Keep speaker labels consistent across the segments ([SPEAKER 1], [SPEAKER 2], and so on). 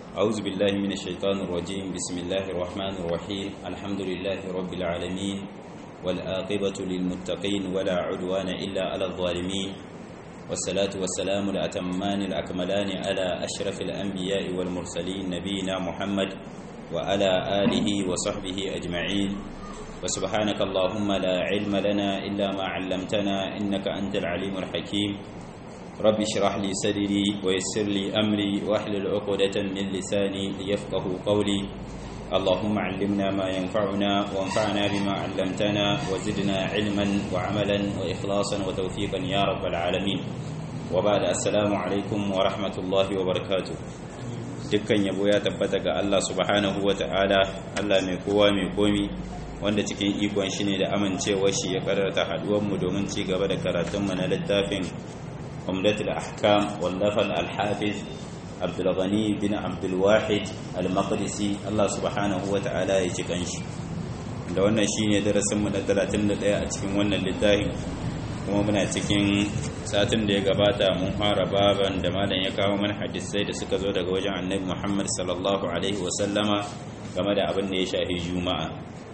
[SPEAKER 1] أعوذ بالله من الشيطان الرجيم بسم الله الرحمن الرحيم الحمد لله رب العالمين والآقبة للمتقين ولا عدوان إلا على الظالمين والصلاة والسلام الأتمان الأكملان على أشرف الأنبياء والمرسلين نبينا محمد وعلى آله وصحبه أجمعين وسبحانك اللهم لا علم لنا إلا ما علمتنا إنك أنت العليم الحكيم رب اشرح لي صدري ويسر لي أمري واحلل عقدة من لساني ليفقه قولي اللهم علمنا ما ينفعنا وانفعنا بما علمتنا وزدنا علما وعملا وإخلاصا وتوفيقا يا رب العالمين وبعد السلام عليكم ورحمة الله وبركاته dukkan yabo ya tabbata ga Allah subhanahu wa ta'ala Allah mai kowa mai komi wanda cikin ikon shi ne da amincewar shi ya karanta haduwanmu domin ci gaba da karatunmu na littafin umdatul ahkam wallafal al-hafiz Abdul Ghani bin Abdul Wahid al-Maqdisi Allah subhanahu wa ta'ala ya ci kanshi da wannan shine darasin mu na 31 a cikin wannan littafin kuma muna cikin satin da ya gabata mun fara baban da malam ya kawo mana hadisai da suka zo daga wajen Annabi Muhammad sallallahu alaihi wa sallama game da abin da ya shafi juma'a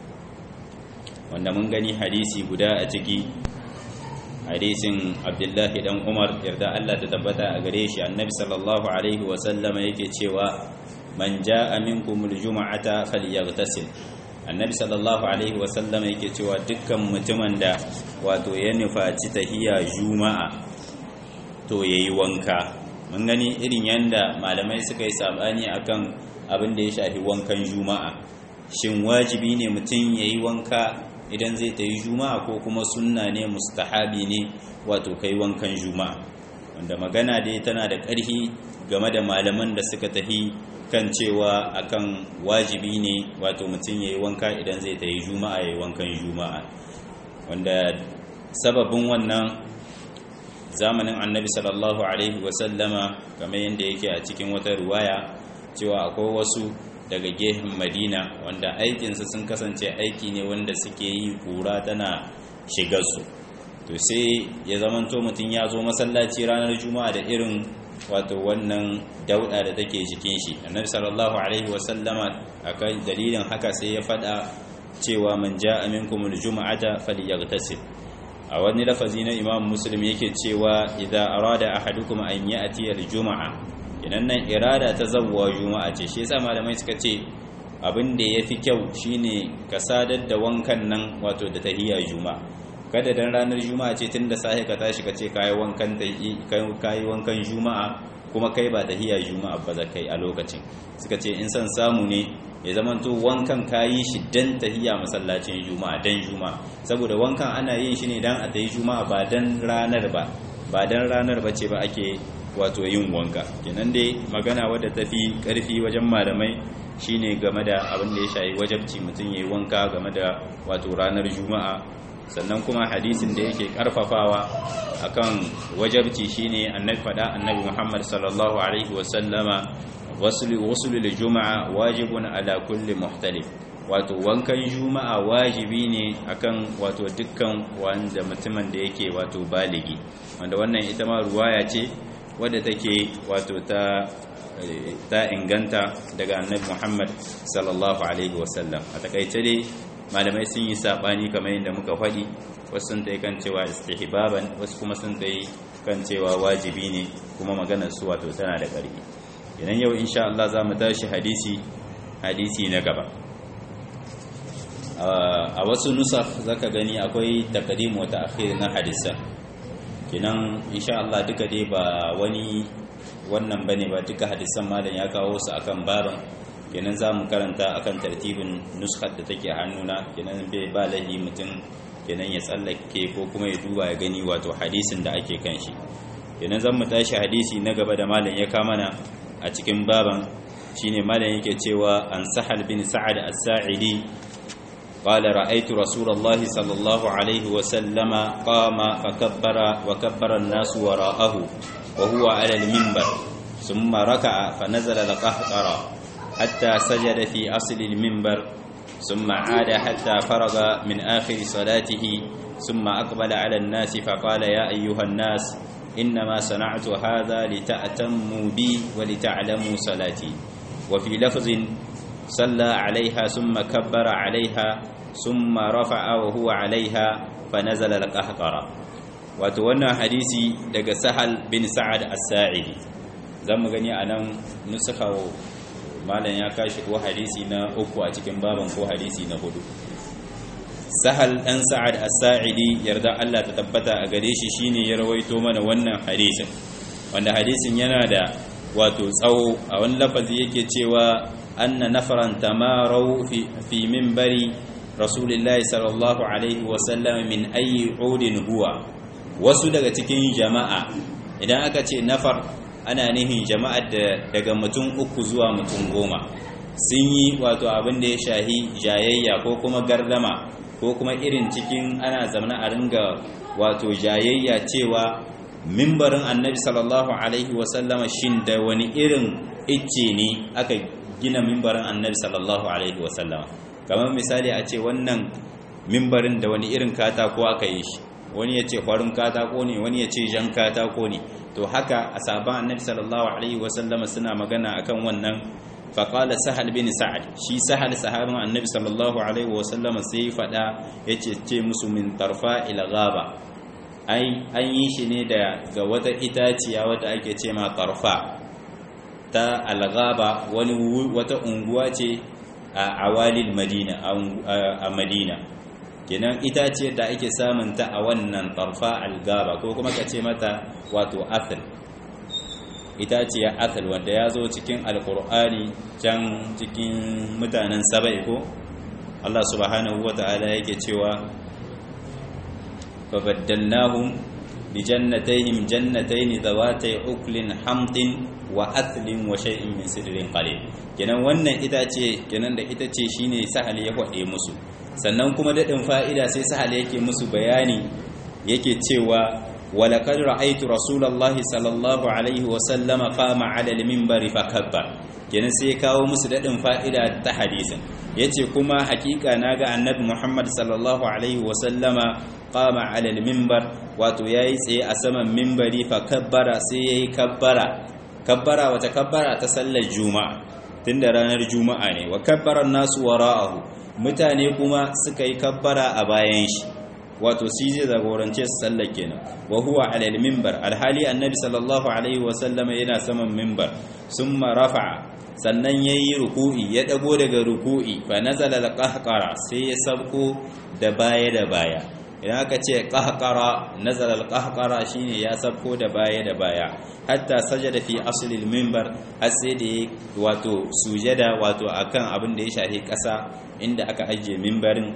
[SPEAKER 1] wanda mun gani hadisi guda a ciki hadisin abdullahi dan umar yarda Allah ta tabbata a gare shi annabi sallallahu alaihi wa sallama yake cewa man jaa minkumul juma'ata falyaghtasil annabi sallallahu alaihi wa sallama yake cewa dukkan mutumin da wato ya nufaci tahiya juma'a to yayi wanka mun gani irin yanda malamai suka yi sabani akan abin da ya shafi wankan juma'a shin wajibi ne mutum yayi wanka idan zai ta yi juma'a ko kuma sunna ne mustahabi ne wato kai wankan juma'a wanda magana dai tana da ƙarfi game da malaman da suka tahi kan cewa akan wajibi ne wato mutum ya yi wanka idan zai ta yi juma'a ya yi wankan juma'a wanda sababin wannan zamanin annabi sallallahu alaihi wasallama kamar yadda yake a cikin wata ruwaya cewa akwai wasu daga gehen madina wanda aikinsu sun kasance aiki ne wanda suke yi kura tana shigarsu to sai ya zamanto mutum ya zo masallaci ranar juma'a da irin wato wannan dauda da take jikin shi annabi sallallahu alaihi wasallama akan dalilin haka sai ya fada cewa man ja'a minkum aljum'ata falyaghtasil a wani lafazi na imam muslim yake cewa idza arada ahadukum an ya'ti aljuma'a idan nan irada ta zawwa juma'a ce shi yasa malamai suka ce abin da yafi kyau shine ka sadar da wankan nan wato da tahiyya juma'a kada dan ranar juma'a ce tunda sai ka tashi ka ce kai wankan kai wankan juma'a kuma kai ba tahiyya juma'a ba za kai a lokacin suka ce in san samu ne ya zamanto wankan kayi shi dan tahiyya masallacin juma'a dan juma'a saboda wankan ana yin shi ne dan a tayi juma'a ba dan ranar ba ba dan ranar bace ba ake wato yin wanka kenan dai magana wadda ta fi ƙarfi wajen malamai shine game da abin da ya shayi wajabci mutum ya yi wanka game da wato ranar juma'a sannan kuma hadisin da yake ƙarfafawa akan wajabci shine annabi faɗa annabi muhammad sallallahu alaihi wasallama wasu lil juma'a wajibun ala kulli muhtalif wato wankan juma'a wajibi ne akan wato dukkan wanda mutumin da yake wato baligi wanda wannan ita ma ruwaya ce wadda take wato ta ta inganta daga annabi Muhammad sallallahu alaihi wasallam a takaice dai malamai sun yi sabani kamar yadda muka faɗi wasu sun tai kan cewa istihbaban wasu kuma sun tai kan cewa wajibi ne kuma maganar su wato tana da ƙarfi idan yau insha Allah za mu tashi hadisi hadisi na gaba a wasu nusaf zaka gani akwai taqdim wa ta'khir na hadisan kinan insha Allah duka dai ba wani wannan bane ba duka hadisan malam ya kawo su akan baban kenan zamu karanta akan tartibin nuskhat da take hannuna kenan bai ba lahi mutum kenan ya tsallake ko kuma ya duba ya gani wato hadisin da ake kan shi kenan zan mu tashi hadisi na gaba da malam ya mana a cikin baban shine malam yake cewa an sahal bin sa'ad as-sa'idi قال رأيت رسول الله صلى الله عليه وسلم قام فكبر وكبر الناس وراءه وهو على المنبر ثم ركع فنزل القهقرة حتى سجد في أصل المنبر ثم عاد حتى فرغ من آخر صلاته ثم أقبل على الناس فقال يا أيها الناس إنما صنعت هذا لتأتموا بي ولتعلموا صلاتي wa fi lafzin salla alaiha summa kabbara alaiha summa rafa'a wa huwa alaiha fa nazala al-qahqara wato wannan hadisi daga sahal bin sa'ad as-sa'idi zamu gani anan nusakha malam ya kashi ko hadisi na uku a cikin baban ko hadisi na hudu sahal dan sa'ad as-sa'idi yarda Allah ta tabbata a gare shi shine ya rawaito mana wannan hadisin wanda hadisin yana da wato tsawo a wani lafazi yake cewa anna nafaran tamarau fi fi minbari rasulillahi sallallahu alaihi wa sallam min ayi udin huwa wasu daga cikin jama'a idan aka ce nafar ana nihin jama'ar da daga mutum uku zuwa mutum goma sun yi wato abin da ya shahi jayayya ko kuma gardama ko kuma irin cikin ana zamana a ringa wato jayayya cewa mimbarin annabi sallallahu alaihi wasallama shin da wani irin icce ne aka gina mimbarin annabi sallallahu alaihi wasallama kamar misali a ce wannan mimbarin da wani irin katako aka yi shi wani ya ce farin katako ne wani ya ce jan katako ne to haka a sabon annabi sallallahu alaihi wasallama suna magana akan wannan faƙala sahal bin sa'ad shi sahal sahabin annabi sallallahu alaihi wasallama sai faɗa ya ce ce musu min tarfa ila gaba an yi shi ne daga wata itaciya wata ake ce ma tarfa ta algaba wani wata unguwa ce a awalil madina a madina kenan itaciyar da ake samun ta a wannan tarfa algaba ko kuma ka ce mata wato athal itaciyar athal wanda ya zo cikin alkur'ani can cikin mutanen saba'i ko Allah subhanahu wa ta'ala yake cewa fabaddalnahum bi jannatayhim jannatayn zawatay uklin hamtin wa athlin wa shay'in min sidrin qalil kenan wannan itace kenan da itace shine sahal ya hade musu sannan kuma dadin fa'ida sai sahal yake musu bayani yake cewa ولقد رأيت رسول الله صلى الله عليه وسلم قام على المنبر فكبر kenan sai kawo musu dadin fa'ida ta hadisin yace kuma hakika naga annabi Muhammad sallallahu alaihi wasallama qama ala al-minbar wato yayi tsaye a saman minbari fa kabbara sai yayi kabbara kabbara wata kabbara ta sallar juma'a tunda ranar juma'a ne wa kabbara nasu wara'ahu mutane kuma suka yi kabbara a bayan shi wato shi zai zagorance su sallar kenan wa huwa ala al-minbar alhali annabi sallallahu alaihi wa sallama yana saman minbar summa rafa'a sannan yayi ruku'i ya dago daga ruku'i fa nazala al-qahqara sai ya sabko da baya da baya idan aka ce qahqara nazala al-qahqara shine ya sabko da baya da baya hatta sajada fi asli al-minbar har sai da wato sujada wato akan abin da ya shafi kasa inda aka ajiye minbarin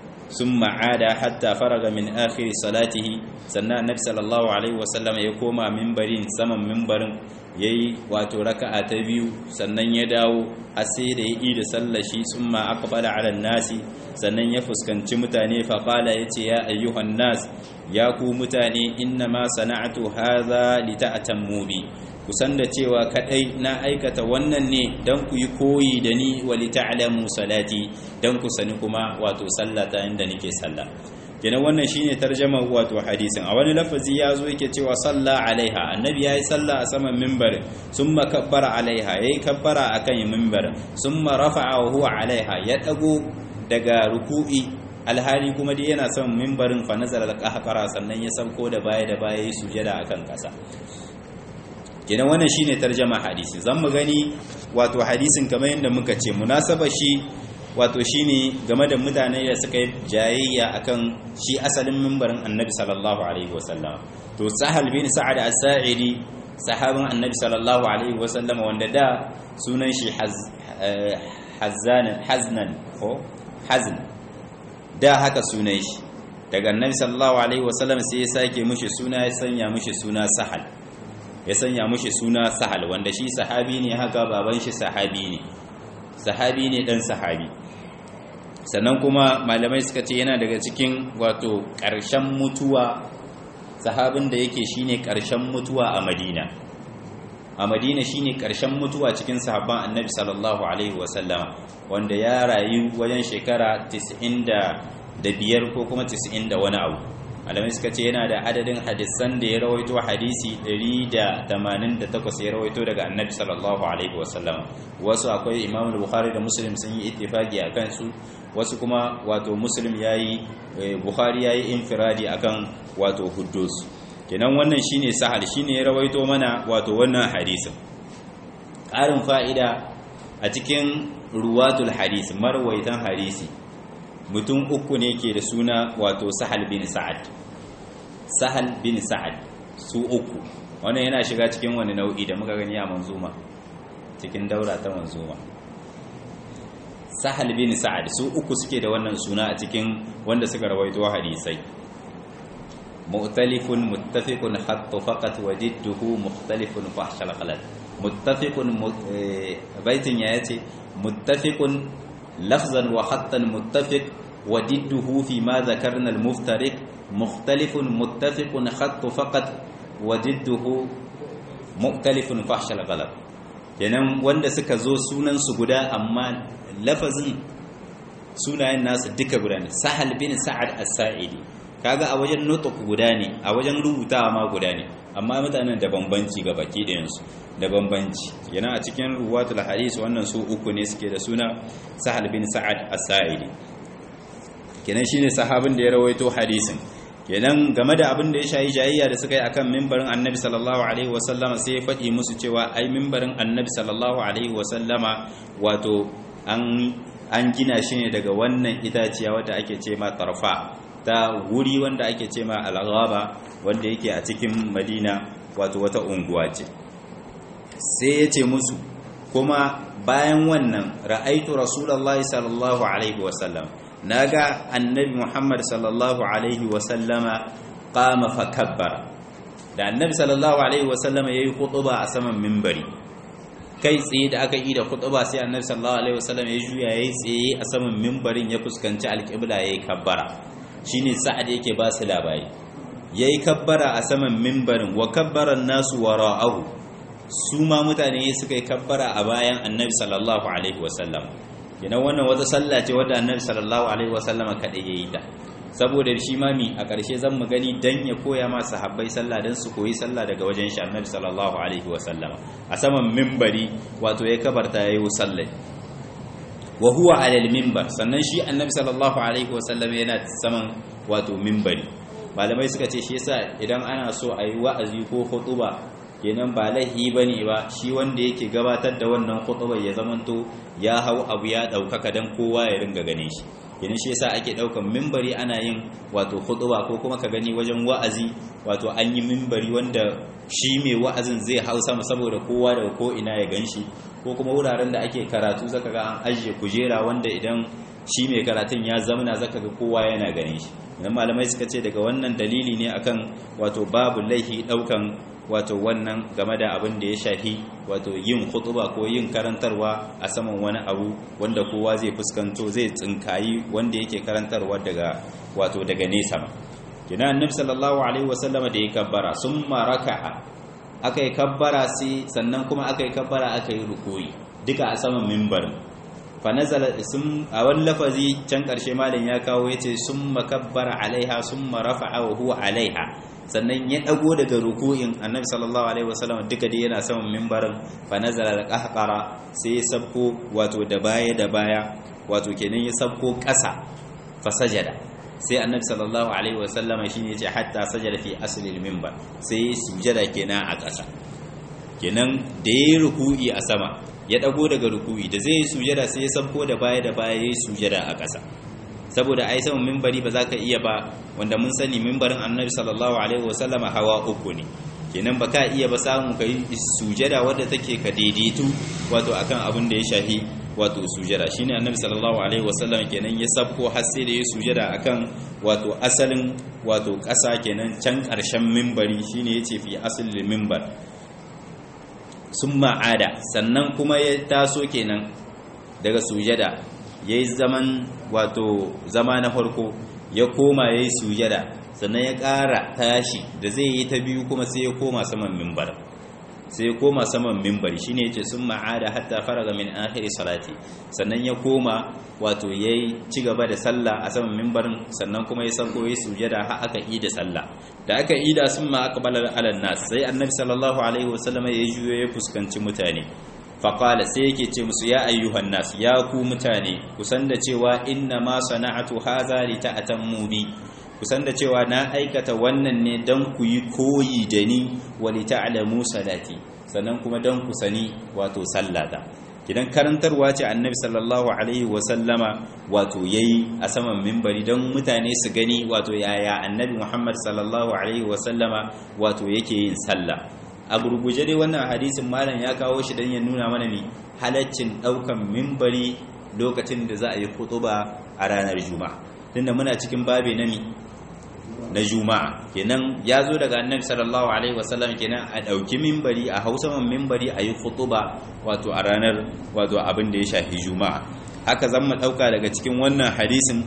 [SPEAKER 1] ثم عاد حتى فرغ من آخر صلاته sannan annabi sallallahu alaihi wasallam ya koma mimbarin saman mimbarin yayi wato raka'a ta biyu sannan ya dawo har sai da ya yi da sallar shi summa aqbala ala nasi sannan ya fuskanci mutane fa qala yace ya ayyuhan nas ya ku mutane inna ma sana'atu hadha lita'tammu bi kusan da cewa kadai na aikata wannan ne dan ku yi koyi da ni wa lita'lamu salati dan ku sani kuma wato sallata inda nake sallah kenan wannan shine tarjama wato hadisin a wani lafazi ya zo yake cewa salla alaiha annabi yayi salla a saman minbar summa kabbara alaiha yayi kabbara akan minbar summa rafa'a wa huwa alaiha ya dago daga ruku'i alhali kuma dai yana son minbarin fa nazara al-qahqara sannan ya sauko da baya da baya yi sujada akan kasa kenan wannan shine tarjama hadisi zan mu gani wato hadisin kamar yadda muka ce munasaba shi wato shine game da mutane da suka yi jayayya akan shi asalin mimbarin annabi sallallahu alaihi wasallam to sahal bin sa'ad as-sa'idi sahabin annabi sallallahu alaihi wasallam wanda da sunan shi haznan haznan ko hazn da haka sunan shi daga annabi sallallahu alaihi wasallam sai ya sake mushi suna ya sanya mushi suna sahal ya sanya mushi suna sahal wanda shi sahabi ne haka baban shi sahabi ne sahabi ne dan sahabi sannan kuma malamai suka ce yana daga cikin wato ƙarshen mutuwa sahabin da yake shine ƙarshen mutuwa a madina a madina shine ƙarshen mutuwa cikin sahabban annabi sallallahu alaihi wasallama wanda ya rayu wajen shekara 95 ko kuma 90 da wani abu malamai suka ce yana da adadin hadisan da ya rawaito hadisi 188 ya rawaito daga annabi sallallahu alaihi wasallam wasu akwai imam bukhari da muslim sun yi ittifaqi akan su wasu kuma wato muslim yayi bukhari yayi infiradi akan wato huddus kenan wannan shine sahal shine ya rawaito mana wato wannan hadisin ƙarin fa'ida a cikin ruwatul hadisi marwaitan hadisi mutum uku ne ke da suna wato sahal bin sa'ad sahal bin sa'ad su uku wannan yana shiga cikin wani nau'i da muka gani a manzuma cikin daura ta manzuma sahal bin sa'ad su uku suke da wannan suna a cikin wanda suka rawaito hadisai mu'talifun muttafiqun hatta faqat wajidtuhu mukhtalifun fahshal khalal muttafiqun baitin ya yace muttafiqun lafzan wa hattan muttafiq wa didduhu fi ma dhakarna al-muftariq mukhtalifun muttafiqun khattu faqat wa didduhu mukhtalifun fahshal ghalab kenan wanda suka zo sunan su guda amma lafazin sunayen nasu duka guda ne sahal bin sa'ad as-sa'idi kaga a wajen nutuk guda ne a wajen rubutawa ma guda ne amma mutanen da bambanci ga baki ɗayansu da bambanci yana a cikin ruwatul hadis wannan su uku ne suke da suna sahal bin sa'ad as-sa'idi kenan shine sahabin da ya rawaito hadisin kenan game da abin da ya shayi jayayya da suka yi akan mimbarin annabi sallallahu alaihi wasallama sai ya faɗi musu cewa ai mimbarin annabi sallallahu alaihi wasallama wato an an gina shi ne daga wannan itaciya wadda ake ce ma tarfa ta wuri wanda ake ce ma al-ghaba wanda yake a cikin madina wato wata unguwa ce sai ya ce musu kuma bayan wannan ra'aitu rasulullahi sallallahu alaihi wasallam naga annabi muhammad sallallahu alaihi wasallama qama fa kabbara da annabi sallallahu alaihi wasallama yayi khutba a saman minbari kai tsaye da aka yi da khutba sai annabi sallallahu alaihi wasallama ya juya yayi tsaye a saman minbarin ya fuskanci alqibla yayi kabbara shine sa'ad yake ba su labari yayi kabbara a saman minbarin wa kabbara nasu wara'ahu su ma mutane suka yi kabbara a bayan annabi sallallahu alaihi wasallam yana wannan wata sallah ce wadda annabi sallallahu alaihi wasallama kaɗai ya yi ta saboda shi mami a ƙarshe zan mu gani dan ya koya ma sahabbai sallah dan su koyi sallah daga wajen shi annabi sallallahu alaihi wasallama a saman mimbari wato ya kabarta ya yi sallai wa huwa alal mimbar sannan shi annabi sallallahu alaihi wasallam yana saman wato mimbari malamai suka ce shi yasa idan ana so a yi wa'azi ko khutuba kenan ba laihi bane ba shi wanda yake gabatar da wannan khutubar ya zamanto ya hau abu ya daukaka dan kowa ya ringa ganin shi kenan shi yasa ake daukan mimbari ana yin wato khutuba ko kuma ka gani wajen wa'azi wato an yi mimbari wanda shi mai wa'azin zai hau sama saboda kowa daga ko ina ya ganshi ko kuma wuraren da ake karatu zaka ga an ajiye kujera wanda idan shi mai karatun ya zamana zaka ga kowa yana ganin shi idan malamai suka ce daga wannan dalili ne akan wato babu laihi daukan wato wannan game da abin da ya shafi wato yin khutuba ko yin karantarwa a saman wani abu wanda kowa zai fuskanto zai tsinkayi wanda yake karantarwa daga wato daga nesa ma kina annabi sallallahu alaihi wasallam da ya kabbara summa raka'a aka yi kabbara sai sannan kuma aka yi kabbara aka yi rukuyi duka a saman mimbarin fa nazala sum a wani lafazi can karshe malam ya kawo yace summa kabbara alaiha summa rafa'a wa huwa alaiha sannan ya dago daga ruku'in annabi sallallahu alaihi wasallam duka dai yana saman mimbarin fa nazala al-qahqara sai ya sabko wato da baya da baya wato kenan ya sabko ƙasa fa sajada sai annabi sallallahu alaihi wasallama shine yace hatta sajada fi asli al-mimbar sai sujada kenan a ƙasa kenan da yayi ruku'i a sama ya dago daga ruku'i da zai sujada sai ya sabko da baya da baya yayi sujada a ƙasa saboda ai saman mimbari ba za ka iya ba wanda mun sani mimbarin annabi sallallahu alaihi wasallama hawa uku ne kenan ba ka iya ba samu ka yi sujada wadda take ka daidaitu wato akan abin da ya shahi wato sujada shine annabi sallallahu alaihi wasallam kenan ya sabko har sai da ya sujada akan wato asalin wato ƙasa kenan can ƙarshen mimbari shine yace fi asalin mimbar summa ada sannan kuma ya taso kenan daga sujada ya yi zaman wato zama na farko ya koma ya yi sujada sannan ya ƙara tashi da zai yi ta biyu kuma sai ya koma saman mimbar sai koma saman mimbari shine yace sun ma'ada hatta faraga min akhiri salati sannan ya koma wato yayi ci gaba da sallah a saman mimbarin sannan kuma ya sauko yayi sujada har aka yi da sallah da aka yi da sun ma aqbala ala nas sai annabi sallallahu alaihi wasallam ya juyo ya fuskanci mutane faqala sai yake ce musu ya ayyuhan nas ya ku mutane kusan da cewa inna ma sana'atu hadha li ta'tammu bi kusan da cewa na aikata wannan ne don ku yi koyi da ni wali ta'lamu salati sannan kuma don ku sani wato sallata idan karantarwa ce annabi sallallahu alaihi wa sallama wato yayi a saman mimbari don mutane su gani wato yaya annabi muhammad sallallahu alaihi wa sallama wato yake yin sallah a gurguje dai wannan hadisin malam ya kawo shi don ya nuna mana ne halaccin daukan mimbari lokacin da za a yi khutuba a ranar juma'a tunda muna cikin babe na mi na juma'a kenan ya zo daga annabi sallallahu alaihi wasallam kenan a ɗauki mimbari a hausa man mimbari a yi khutuba wato a ranar wato abin da ya shafi juma'a haka zan mu ɗauka daga cikin wannan hadisin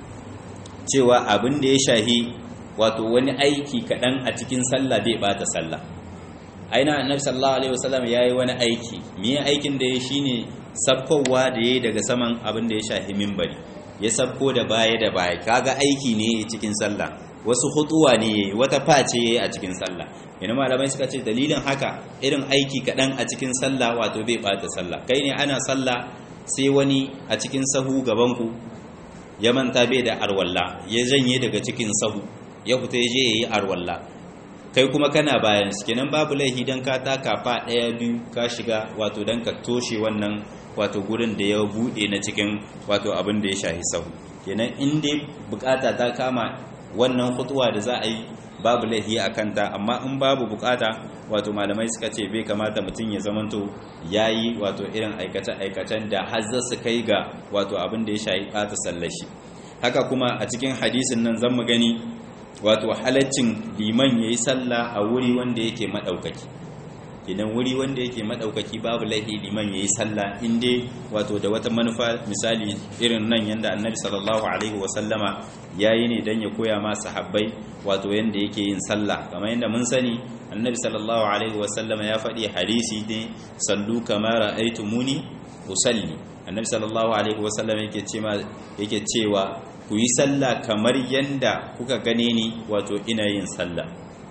[SPEAKER 1] cewa abin da ya shafi wato wani aiki kaɗan a cikin sallah bai bata sallah aina annabi sallallahu alaihi wasallam yayi wani aiki me aikin da ya shine sabkowa da yayi daga saman abin da ya shafi mimbari ya sabko da baya da baya kaga aiki ne cikin sallah wasu hutuwa ne yayi wata face yayi a cikin sallah ina malamai suka ce dalilin haka irin aiki kadan a cikin sallah wato bai bata sallah kai ne ana sallah sai wani a cikin sahu gaban ku ya manta bai da arwalla ya janye daga cikin sahu ya fita ya je yayi arwalla kai kuma kana bayan su kenan babu laifi dan ka taka fa daya biyu ka shiga wato dan ka toshe wannan wato gurin da ya bude na cikin wato abin da ya shahi sahu kenan in dai bukata ta kama wannan hutuwa da za a yi babu laifi a kanta amma in babu bukata wato malamai suka ce bai kamata mutum ya zamanto ya yi wato irin aikace-aikacen da har za su kai ga wato abin da ya shahi ɓata sallashi haka kuma a cikin hadisin nan zan mu gani wato halaccin liman ya yi sallah a wuri wanda yake maɗaukaki idan wuri wanda yake maɗaukaki babu laifi liman ya yi sallah inda wato da wata manufa misali irin nan yadda annabi sallallahu alaihi wasallama ya yi ne don ya koya ma sahabbai wato yadda yake yin sallah kamar yadda mun sani annabi sallallahu alaihi wasallama ya faɗi hadisi ne sallu kamar muni usalli annabi sallallahu alaihi wasallama yake cewa ku yi sallah kamar yadda kuka gane ni wato ina yin sallah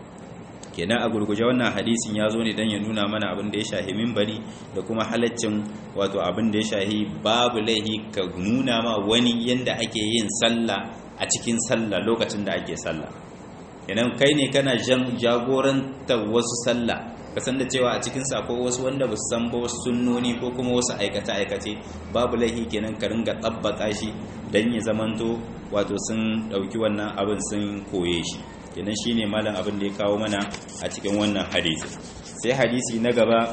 [SPEAKER 1] kenan a gurguje wannan hadisin ya zo ne don ya nuna mana abin da ya shahi mimbari da kuma halaccin wato abin da ya shahi babu laihi ka nuna ma wani yadda ake yin sallah a cikin sallah lokacin da ake sallah kenan kai ne kana jan jagorantar wasu sallah ka san da cewa a cikin sako wasu wanda ba su san ba wasu sunnoni ko kuma wasu aikace-aikace babu laihi kenan ka ringa tabbaka shi don ya zamanto wato sun ɗauki wannan abin sun koye shi kenan shine malam abin da ya kawo mana a cikin wannan hadisi sai hadisi na gaba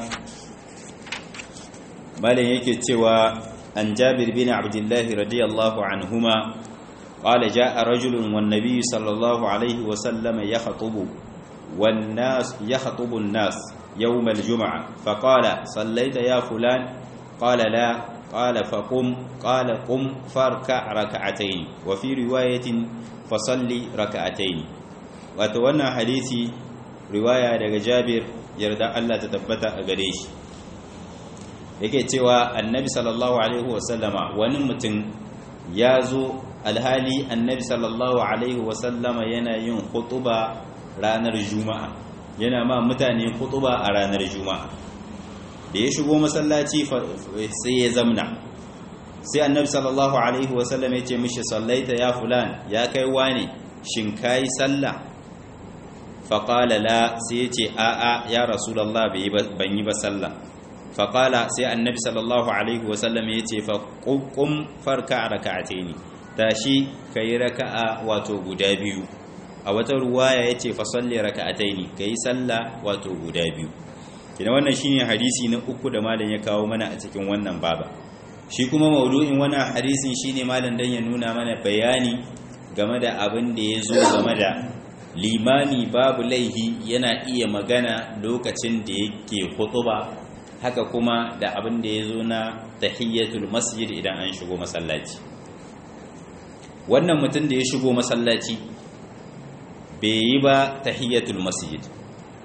[SPEAKER 1] malam yake cewa an Jabir bin Abdullah radiyallahu anhuma qala jaa rajulun wan nabiy sallallahu alaihi wa sallam yakhutubu wan nas yakhutubu an-nas يوم الجمعة فقال صليت يا فلان قال لا قال فقم قال قم فاركع ركعتين وفي رواية فصلي ركعتين wato wannan hadisi riwaya daga jabir yarda Allah ta tabbata a gare shi yake cewa annabi sallallahu alaihi wasallama wani mutum ya zo alhali annabi sallallahu alaihi wasallama yana yin khutuba ranar juma'a yana ma mutane khutuba a ranar juma'a da ya shigo masallaci sai ya zamna sai annabi sallallahu alaihi wasallam ya ce mishi sallaita ya fulan ya kai wane shin kai sallah faƙala la sai ya ce a'a ya rasulallah ban yi ba sallah faƙala sai annabi sallallahu alaihi wasallam ya ce faƙuƙun farka a raka'ate ne tashi ka yi raka'a wato guda biyu a wata ruwaya ya ce fasalli raka'atai ne ka yi sallah wato guda biyu kina wannan shine hadisi na uku da malam ya kawo mana a cikin wannan baba shi kuma maudu'in wannan hadisin shine malam dan ya nuna mana bayani game da abin da ya zo game da limami babu laihi yana iya magana lokacin da yake hutuba haka kuma da abin da ya zo na tahiyyatul masjid idan an shigo masallaci wannan mutum da ya shigo masallaci bai yi ba tahiyyatul masjid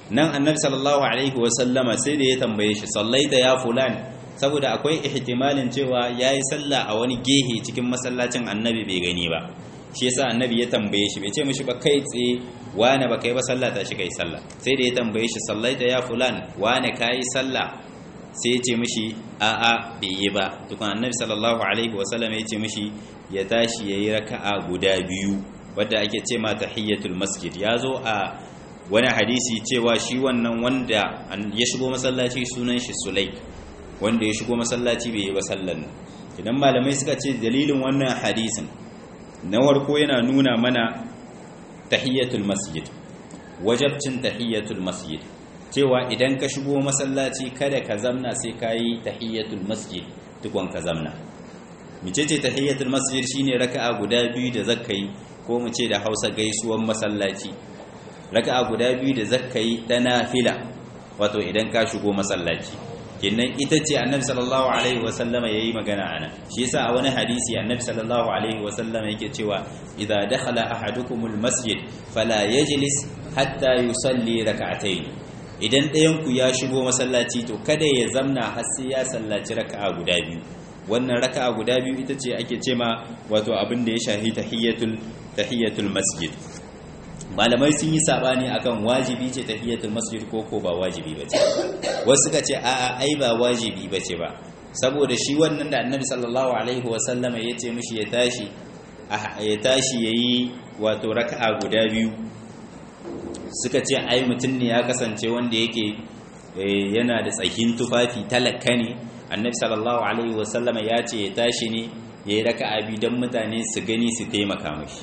[SPEAKER 1] nan annabi sallallahu alaihi wasallama sai da ya tambaye shi sallaita ya fulan saboda akwai ihtimalin cewa yayi sallah a wani gehe cikin masallacin annabi bai gani ba shi yasa annabi ya tambaye shi bai ce mishi ba kai tsaye wane ba kai ba sallah ta shi kai sallah sai da ya tambaye shi sallaita ya fulan wane kai sallah sai ya ce mishi a'a bai yi ba tukun annabi sallallahu alaihi wasallam ya ce mishi ya tashi yayi raka'a guda biyu wadda ake ce ma tahiyatul masjid ya zo a wani hadisi cewa shi wannan wanda ya shigo masallaci sunan shi sulaik wanda ya shigo masallaci bai yi ba sallan idan malamai suka ce dalilin wannan hadisin na warko yana nuna mana tahiyatul masjid wajabcin tahiyatul masjid cewa idan ka shigo masallaci kada ka zamna sai ka yi tahiyatul masjid tukon ka zamna micece tahiyatul masjid shine raka'a guda biyu da zakkai ko mu ce da Hausa gaisuwan masallaci raka'a guda biyu da zakkai da nafila wato idan ka shigo masallaci kinnan ita ce annabi sallallahu alaihi wasallam yayi magana ana shi yasa a wani hadisi annabi sallallahu alaihi wasallam yake cewa idza dakhala ahadukumul masjid fala yajlis hatta yusalli rak'atayn idan ɗayan ku ya shigo masallaci to kada ya zamna har sai ya sallaci raka'a guda biyu wannan raka'a guda biyu ita ce ake cema wato abin da ya shahi tahiyatul tahiyatul masjid malamai sun yi sabani akan wajibi ce tahiyatul masjid ko ko ba wajibi bace wasu suka ce a'a ai ba wajibi bace ba saboda shi wannan da annabi sallallahu alaihi wasallam ya ce mishi ya tashi ya tashi yayi wato raka'a guda biyu suka ce ai mutum ne ya kasance wanda yake yana da tsakin tufafi talaka ne annabi sallallahu alaihi wasallam ya ce ya tashi ne yayi raka'a biyu dan mutane su gani su taimaka mishi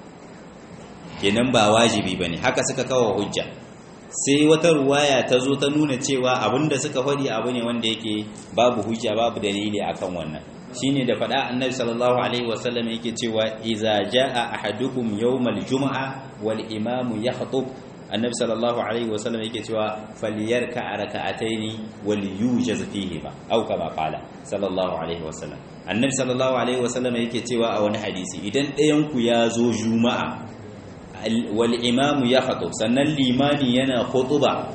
[SPEAKER 1] kenan ba wajibi ba ne haka suka kawo hujja sai wata ruwaya ta zo ta nuna cewa abinda suka faɗi abu ne wanda yake babu hujja babu dalili akan wannan shine da faɗa annabi sallallahu alaihi wasallam yake cewa iza jaa ahadukum yawmal jumu'a wal imamu yakhutub annabi sallallahu alaihi wasallam yake cewa falyarka raka'ataini wal yujaz fihi ba au kama qala sallallahu alaihi wasallam annabi sallallahu alaihi wasallam yake cewa a wani hadisi idan ɗayan ku ya zo juma'a wal imamu ya khatub sannan limani yana khutuba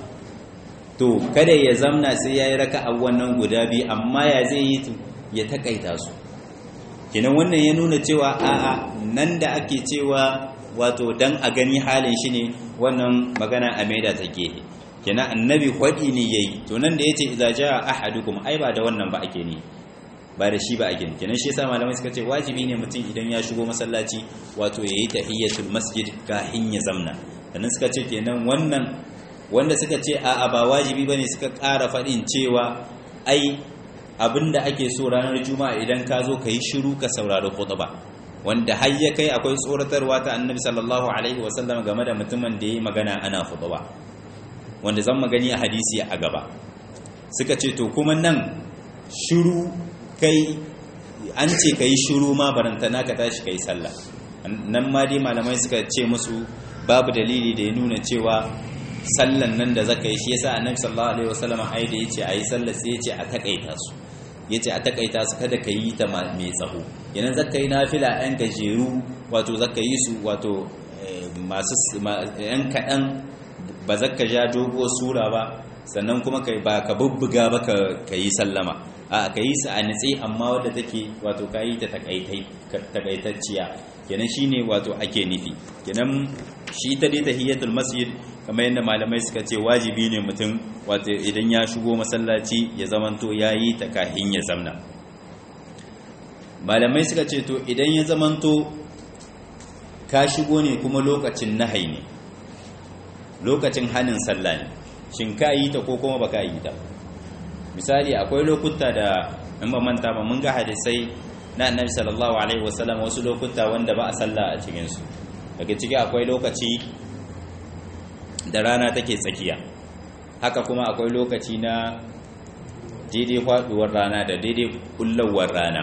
[SPEAKER 1] to kada ya zamna sai yayi raka'a wannan guda biyu amma ya zai yi ya takaita su kinan wannan ya nuna cewa a'a nan da ake cewa wato dan a gani halin shi ne wannan magana a maida ta gehe kinan annabi hwadi ne yayi to nan da yace idza jaa ahadukum ai ba da wannan ba ake ne ba da shi ba a gini kenan shi yasa malamai suka ce wajibi ne mutum idan ya shigo masallaci wato yayi tahiyatul masjid kafin ya zamna sannan suka ce kenan wannan wanda suka ce a'a ba wajibi bane suka ƙara faɗin cewa ai abinda ake so ranar juma'a idan ka zo yi shiru ka saurari khutba wanda har ya kai akwai tsoratarwa ta annabi sallallahu alaihi wasallam game da mutumin da yayi magana ana khutba wanda zan magani a hadisi a gaba suka ce to kuma nan shiru kai an ce ka yi shuru ma barantana ka tashi ka yi sallah nan ma dai malamai suka ce musu babu dalili da ya nuna cewa sallan nan da zaka yi shi yasa annabi sallallahu alaihi wasallam ai da yace ayi sallah sai yace a takaita su yace a takaita su kada ka yi ta mai tsaho yanan zaka yi nafila ɗan gajeru wato zaka yi su wato masu ɗan kaɗan ba zaka ja dogo sura ba sannan kuma ba ka bubbuga ba ka yi sallama a ka yi su a nitse amma wadda take wato ka yi ta takaitacciya kenan shine wato ake nufi kenan shi ta dai tahiyatul masjid kamar yadda malamai suka ce wajibi ne mutum wato idan ya shigo masallaci ya zamanto ya yi ta kahin ya zamna malamai suka ce to idan ya zamanto ka shigo ne kuma lokacin nahai ne lokacin hanin sallah ne shin ka yi ta ko kuma ba ka yi ta misali akwai lokuta da in ba manta ba mun ga hadisai na annabi sallallahu alaihi wasallam wasu lokuta wanda ba a sallah a cikin su daga ciki akwai lokaci da rana take tsakiya haka kuma akwai lokaci na daidai faduwar rana da daidai kullawar rana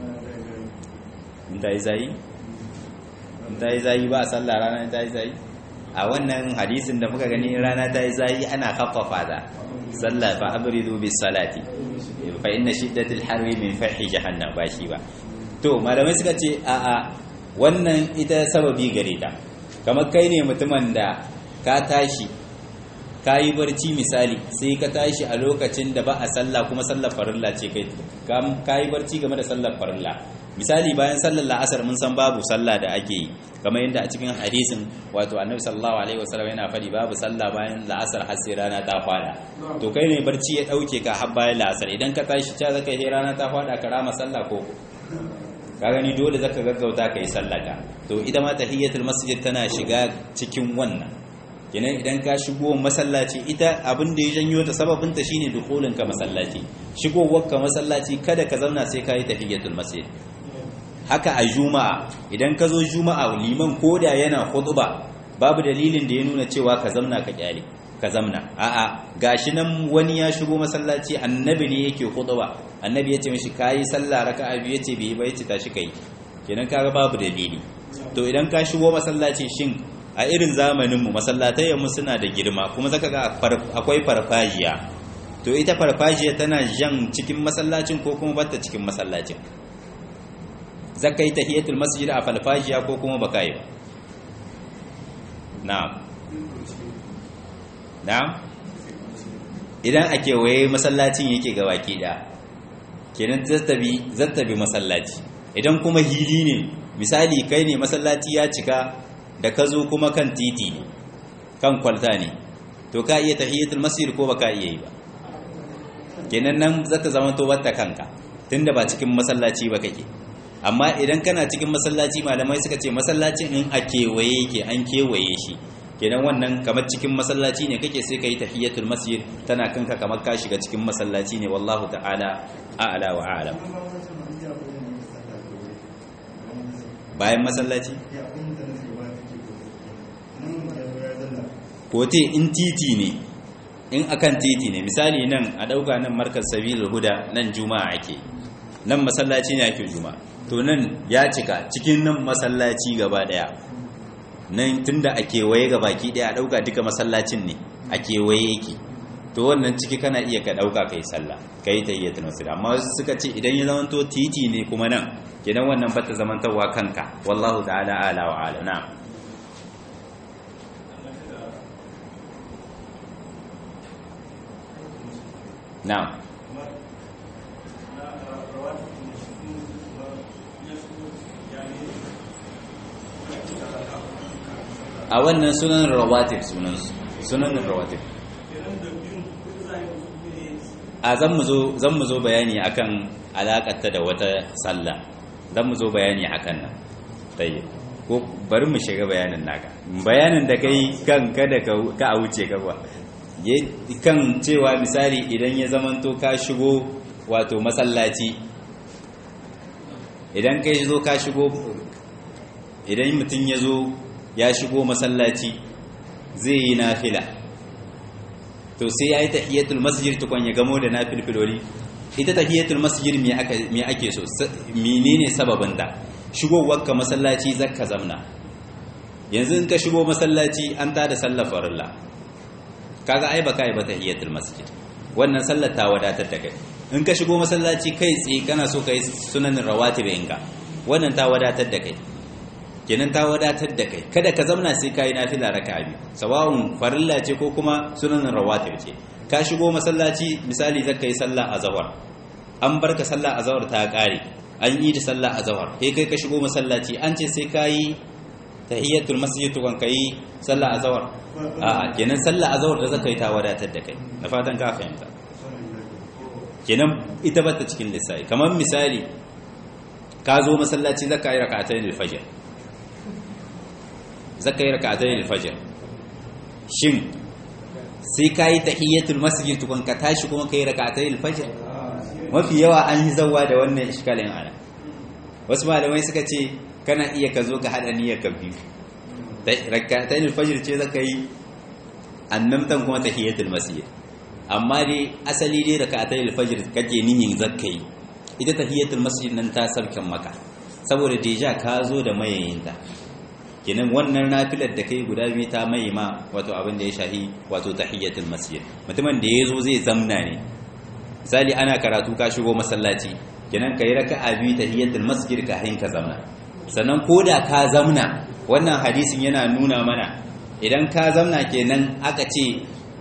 [SPEAKER 1] in ta yi zayi in ta yi zayi ba a sallah rana in ta yi zayi a wannan hadisin da muka gani rana ta yi zayi ana haffafa da sallah fa abridu bis salati fa inna shiddatil harri min fahi jahannam ba shi ba to malamai suka ce a a wannan ita sababi gare ta kamar kai ne mutumin da ka tashi ka yi barci misali sai ka tashi a lokacin da ba a sallah kuma sallar farilla ce kai ka yi barci game da sallar farilla misali bayan sallar la'asar mun san babu sallah da ake yi kamar yadda a cikin hadisin wato annabi sallallahu alaihi wasallam yana faɗi babu sallah bayan la'asar har sai rana ta fada to kai ne barci ya dauke ka har bayan la'asar idan ka tashi ta zaka yi rana ta fada ka rama sallah ko ka gani dole zaka gaggauta ka yi sallah ka to ita ma tahiyatul masjid tana shiga cikin wannan kenan idan ka shigo masallaci ita abin da ya janyo ta sababin ta shine dukulin ka masallaci shigowar ka masallaci kada ka zauna sai ka yi tahiyatul masjid haka a juma'a idan ka zo juma'a liman koda yana khutba babu dalilin da ya nuna cewa ka zamna ka kyale ka zamna a'a gashi nan wani ya shigo masallaci annabi ne yake khutba annabi ya ce mishi kayi sallah raka'a biyu yace bai ba yace tashi kai kenan kaga babu dalili to idan ka shigo masallaci shin a irin zamanin mu masallatai mu suna da girma kuma zaka ga akwai farfajiya to ita farfajiya tana jan cikin masallacin ko kuma bata cikin masallacin zaka yi tahiyatul masjid a farfajiya ko kuma baka yi ba na'am na'am idan a kewaye masallacin yake ga baki da kenan zattabi zattabi masallaci idan kuma hili ne misali kai ne masallaci ya cika da ka zo kuma kan titi ne kan kwalta ne to ka iya tahiyatul masjid ko baka iya yi ba kenan nan zata zama to wata kanka tunda ba cikin masallaci ba kake amma idan kana cikin masallaci malamai suka ce masallacin in a kewaye yake an kewaye shi kenan wannan kamar cikin masallaci ne kake sai ka yi tahiyatul masjid tana kanka kamar ka shiga cikin masallaci ne wallahu ta'ala a'la wa a'lam bayan masallaci kote in titi ne in akan titi ne misali nan a dauka nan markar sabilul huda nan juma'a ake nan masallaci ne ake juma'a to nan ya cika cikin nan masallaci gaba daya nan tunda a kewaye ga baki daya a dauka duka masallacin ne a kewaye yake to wannan ciki kana iya ka dauka kai sallah kai tayyatul masjid amma suka ce idan ya zama to titi ne kuma nan kenan wannan bata zamantawa kanka wallahu ta'ala ala wa ala na'am na'am a wannan sunan rawatib sunan sunan rawatib a zan mu zo bayani akan alakarta da wata sallah zan mu zo bayani akan nan tayi ko bari mu shiga bayanin naka bayanin da kai kan kada ka a wuce ka ba kan cewa misali idan ya zamanto ka shigo wato masallaci idan kai zo ka shigo idan mutum ya zo ya shigo masallaci zai yi nafila to sai ya yi tahiyatul masjid tukon ya gamo da nafilfiloli ita tahiyatul masjid me ake so menene sababin da shigowar ka masallaci zakka zamna yanzu in ka shigo masallaci an tada sallar farilla kaga ai baka yi ba tahiyatul masjid wannan sallar ta wadatar da kai in ka shigo masallaci kai tsaye kana so kai sunanin rawatib inga wannan ta wadatar da kai kenan ta wadatar da kai kada ka zamna sai kai nafila raka'a biyu sawa'un farilla ce ko kuma sunanin rawatib ce ka shigo masallaci misali zaka yi sallah azhar an barka sallah azhar ta kare an yi da sallah azhar sai kai ka shigo masallaci an ce sai kai tahiyatul masjid to kan kai sallah azhar a kenan sallah azhar da zaka yi ta wadatar da kai na fatan ka fahimta kenan ita bata cikin lissafi kamar misali ka zo masallaci zaka yi rak'atayn al-fajr zaka yi rak'atayn al-fajr shin sai ka yi tahiyyatul masjid tukun ka tashi kuma ka yi rak'atayn al-fajr mafi yawa an yi zawwa da wannan iskalin ana wasu malamai suka ce kana iya ka zo ka hada niyyar ka biyu rak'atayn al-fajr ce zaka yi annamtan kuma tahiyyatul masjid amma dai asali dai rak'atayn al-fajr kake niyyar zakka yi ita tahiyyatul masjid nan ta sarkan maka saboda deja ka zo da mayayinta kenan wannan nafilar da kai guda biyu ta mai ma wato abin da ya shahi wato tahiyyatul masjid mutumin da yazo zai zamna ne misali ana karatu ka shigo masallaci kenan kai raka'a biyu tahiyyatul masjid ka hin ka zamna sannan koda ka zamna wannan hadisin yana nuna mana idan ka zamna kenan aka ce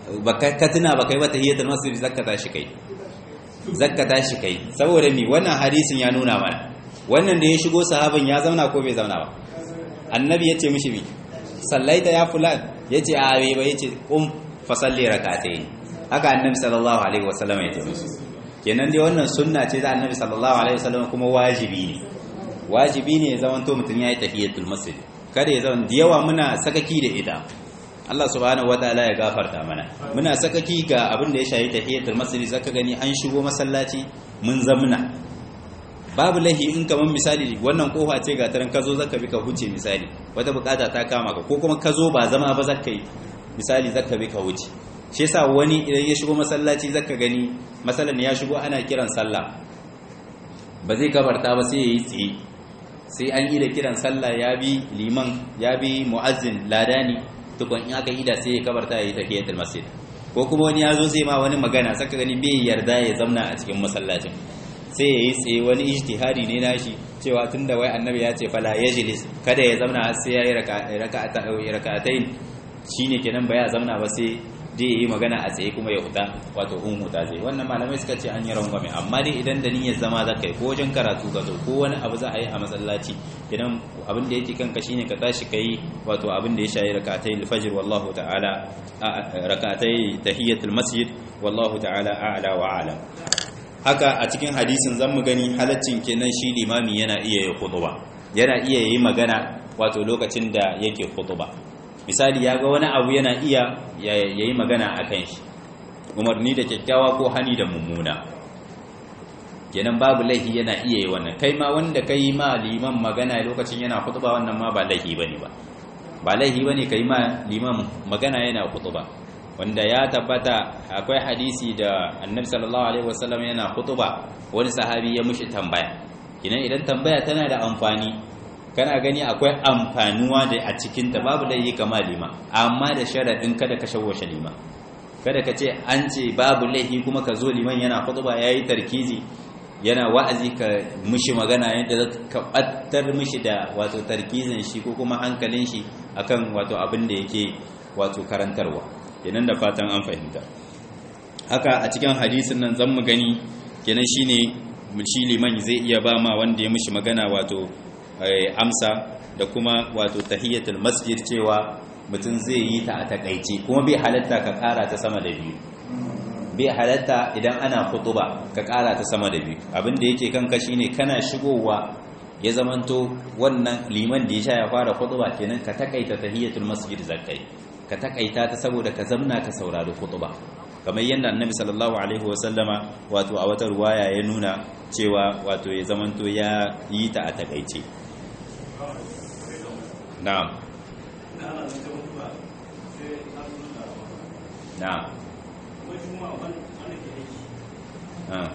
[SPEAKER 1] baka ka tuna baka yi wata hiyatul masjid zakka tashi kai zakka tashi kai saboda mi wannan hadisin ya nuna mana wannan da ya shigo sahaban ya zauna ko bai zauna ba annabi ya ce mishi mi sallaita ya fulan ya ce a bai ba ya ce kum fasalli rak'atayn haka annabi sallallahu alaihi wasallam ya ce mishi kenan dai wannan sunna ce da annabi sallallahu alaihi wasallam kuma wajibi ne wajibi ne ya zamanto mutum ya yi tahiyatul masjid kada ya zama da yawa muna sakaki da ita Allah subhanahu wataala ya gafarta mana muna sakaki ga abin da ya shayi tahiyatul masjid zaka gani an shigo masallaci mun zamna babu lahi in kaman misali wannan kofa ce ga taran kazo zaka bi ka huce misali wata bukata ta kama ka ko kuma kazo ba zama ba zaka yi misali zaka bi ka huce shi yasa wani idan ya shigo masallaci zaka gani masalan ya shigo ana kiran sallah ba zai kabarta ba sai yayi tsaye sai an yi da kiran sallah ya bi liman ya bi mu'azzin ladani tukun in aka yi da sai ya kabarta ya yi tahiyatul masjid ko kuma wani ya zo zai ma wani magana saka gani bai yarda ya zamna a cikin masallacin sai ya yi tsaye wani ijtihadi ne nashi cewa tunda wai annabi ya ce fala yajlis kada ya zamna har sai ya yi raka'atayn shine kenan ba ya zamna ba sai dai yi magana a tsaye kuma ya huta wato un huta zai wannan malamai suka ce an yi rangwame amma dai idan da niyyar zama za ka yi ko wajen karatu ka zo ko wani abu za a yi a masallaci idan abin da yake kanka shine ka tashi ka yi wato abin da ya shayi rakatai alfajr wallahu ta'ala rakatai tahiyatul masjid wallahu ta'ala a'la wa a'lam haka a cikin hadisin zan mu gani halaccin kenan shi limami yana iya yi khutba yana iya yi magana wato lokacin da yake khutba misali ya ga wani abu yana iya ya yi magana a kan shi umarni da kyakkyawa ko hani da mummuna kenan babu laihi yana iya yi wannan kai ma wanda ka yi ma liman magana lokacin yana kutuba wannan ma ba laihi ba ne ba ba laihi ba ne ka yi ma liman magana yana kutuba wanda ya tabbata akwai hadisi da annabi sallallahu alaihi wasallam yana kutuba wani sahabi ya mushi tambaya kenan idan tambaya tana da amfani kana gani akwai amfanuwa da a cikinta babu laifi kama lima amma da sharaɗin kada ka shawwashe lima kada ka ce an ce babu laifi kuma ka zo liman yana khutba yayi tarkizi yana wa'azi ka mishi magana yadda ka battar mishi da wato tarkizin shi ko kuma hankalin shi akan wato abin da yake wato karantarwa kenan da fatan an fahimta haka a cikin hadisin nan zan mu gani kenan shine shi liman zai iya ba ma wanda ya mishi magana wato amsa da kuma wato tahiyatul masjid cewa mutum zai yi ta a takaice kuma bai halatta ka kara ta sama da biyu bai halatta idan ana khutuba ka kara ta sama da biyu abinda yake kanka shine kana shigowa ya zamanto wannan liman da ya sha ya fara khutuba kenan ka takaita tahiyatul masjid zakai ka takaita ta saboda ka zamna ka saurari khutuba kamar yadda annabi sallallahu alaihi wasallama wato a wata ruwaya ya nuna cewa wato ya zamanto ya yi ta a takaice na'am na'am ah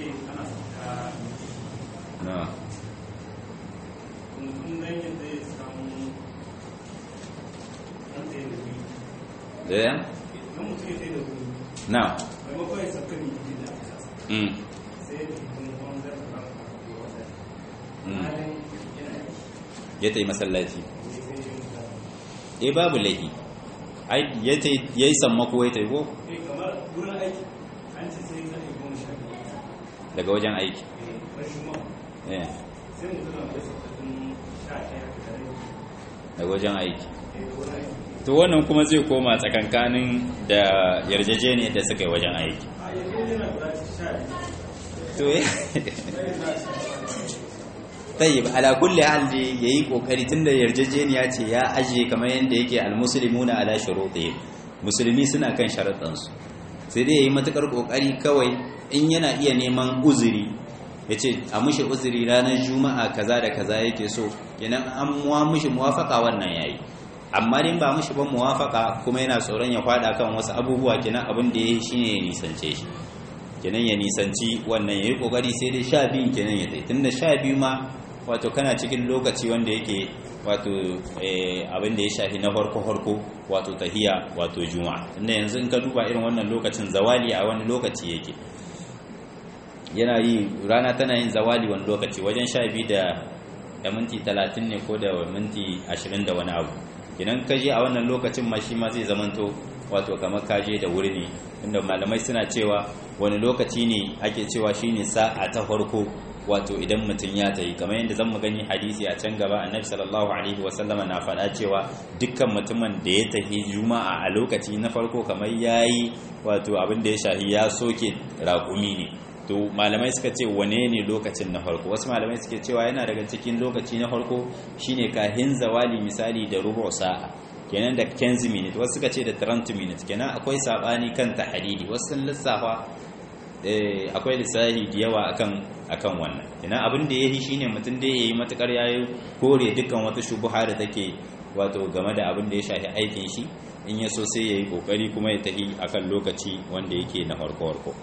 [SPEAKER 1] na'am da na'am mm ya ta yi masallaci e babu laifi ya yi sammako ya ta yi ko? daga wajen aiki daga wajen aiki to wannan kuma zai koma tsakankanin da yarjejeniyar da suka yi wajen aiki to tayyib ala kulli hal yayi kokari tunda yarjejeniya ce ya aje kamar yanda yake almuslimuna ala shurutihim musulmi suna kan sharadan su sai dai yayi matakar kokari kawai in yana iya neman uzuri yace a mushi uzuri ranar juma'a kaza da kaza yake so kenan an muwa mushi muwafaka wannan yayi amma din ba mushi ban muwafaka kuma yana tsoron ya fada kan wasu abubuwa kenan abin da yayi shine ya nisance shi kenan ya nisanci wannan yayi kokari sai dai sha biyun kenan ya tsaye tunda sha biyu ma wato kana cikin lokaci wanda yake wato abin da ya shafi na farko-farko wato tahiya wato juma'a inda yanzu in ka duba irin wannan lokacin zawali a wani lokaci yake yana yi rana tana yin zawali wani lokaci wajen sha biyu da da minti talatin ne ko da minti ashirin da wani abu idan ka je a wannan lokacin ma shi ma zai zamanto wato kamar kaje da wuri ne inda malamai suna cewa wani lokaci ne ake cewa shine sa'a ta farko wato idan mutum ya tayi kamar yadda zan mu gani hadisi a can gaba annabi sallallahu alaihi wasallama na faɗa cewa dukkan mutumin da ya tafi juma'a a lokaci na farko kamar yayi wato abin da ya shahi ya soke raƙumi ne to malamai suka ce wane ne lokacin na farko wasu malamai suke cewa yana daga cikin lokaci na farko shine kahin zawali misali da rubu sa'a kenan da 15 minutes wasu suka ce da 30 minutes kenan akwai sabani kan tahdidi wasu sun lissafa akwai lissahi da yawa akan akan wannan ina abin da yayi shine mutum da yayi matukar yayi kore dukkan wata shubuha da take wato game da abin da ya shafi aikin shi in ya so sai yayi kokari kuma ya tafi akan lokaci wanda yake na farko farko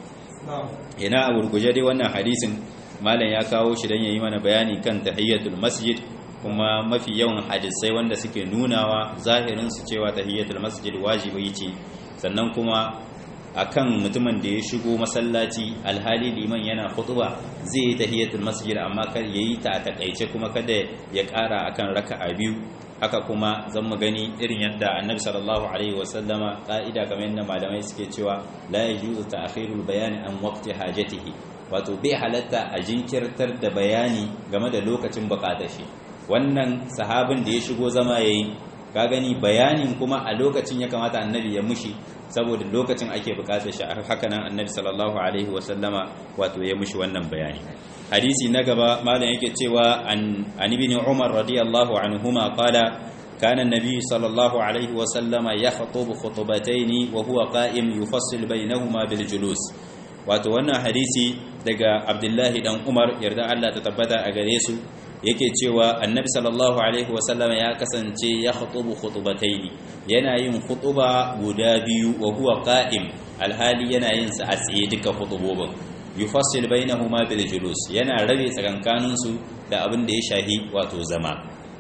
[SPEAKER 1] ina a gurguje dai wannan hadisin malam ya kawo shi dan yayi mana bayani kan tahiyatul masjid kuma mafi yawan hadisai wanda suke nunawa zahirin su cewa tahiyatul masjid wajibi ce sannan kuma akan mutumin da ya shigo masallaci alhali liman yana khutba zai yi tahiyatul masjid amma kar yayi ta a takaice kuma kada ya kara akan raka'a biyu haka kuma zan mu gani irin yadda annabi sallallahu alaihi wasallama ka'ida kamar yadda malamai suke cewa la yajuzu ta'khirul bayani an waqti hajatihi wato bai halatta a jinkirtar da bayani game da lokacin bukatar shi wannan sahabin da ya shigo zama yayi ka gani bayanin kuma a lokacin ya kamata annabi ya mushi saboda lokacin ake bukatar shi haka nan annabi sallallahu alaihi wasallama wato ya mushi wannan bayani hadisi na gaba malam yake cewa an ibn umar radiyallahu anhuma qala kana an-nabi sallallahu alaihi wasallama yakhutubu khutbatayn wa huwa qa'im yufassil bainahuma bil julus wato wannan hadisi daga abdullahi dan umar yarda Allah ta tabbata a gare su yake cewa annabi sallallahu alaihi wasallama ya kasance ya khutubu khutubataini yana yin khutuba guda biyu wa huwa qa'im alhali yana yin sa a tsaye duka khutubobin yufassil bainahuma bil julus yana rabe tsakankanin su da abin da ya shahi wato zama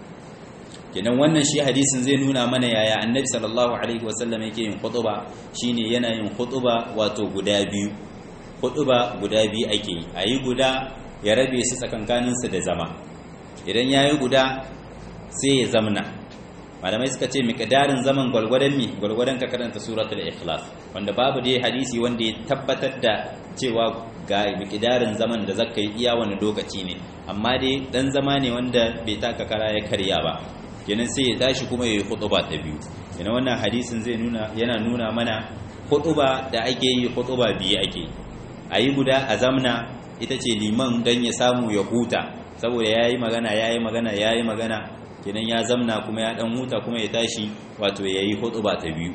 [SPEAKER 1] kenan wannan shi hadisin zai nuna mana yaya annabi sallallahu alaihi wasallam yake yin khutuba shine yana yin khutuba wato guda biyu khutuba guda biyu ake yi ayi guda ya rabe su tsakankanin su da zama idan ya yi guda sai ya zamna malamai suka ce miƙadarin zaman gwalgwadon mi gwalgwadon ka karanta suratul ikhlas wanda babu dai hadisi wanda ya tabbatar da cewa ga miƙadarin zaman da zaka yi iya wani lokaci ne amma dai dan zama ne wanda bai taka kara ya karya ba kenan sai ya tashi kuma ya yi hutuba ta biyu kenan wannan hadisin zai nuna yana nuna mana hutuba da ake yi hutuba biyu ake a yi guda a zamna ita ce liman don ya samu ya huta saboda ya yi magana ya yi magana ya yi magana kenan ya zamna kuma ya dan huta kuma ya tashi wato ya yi ba ta biyu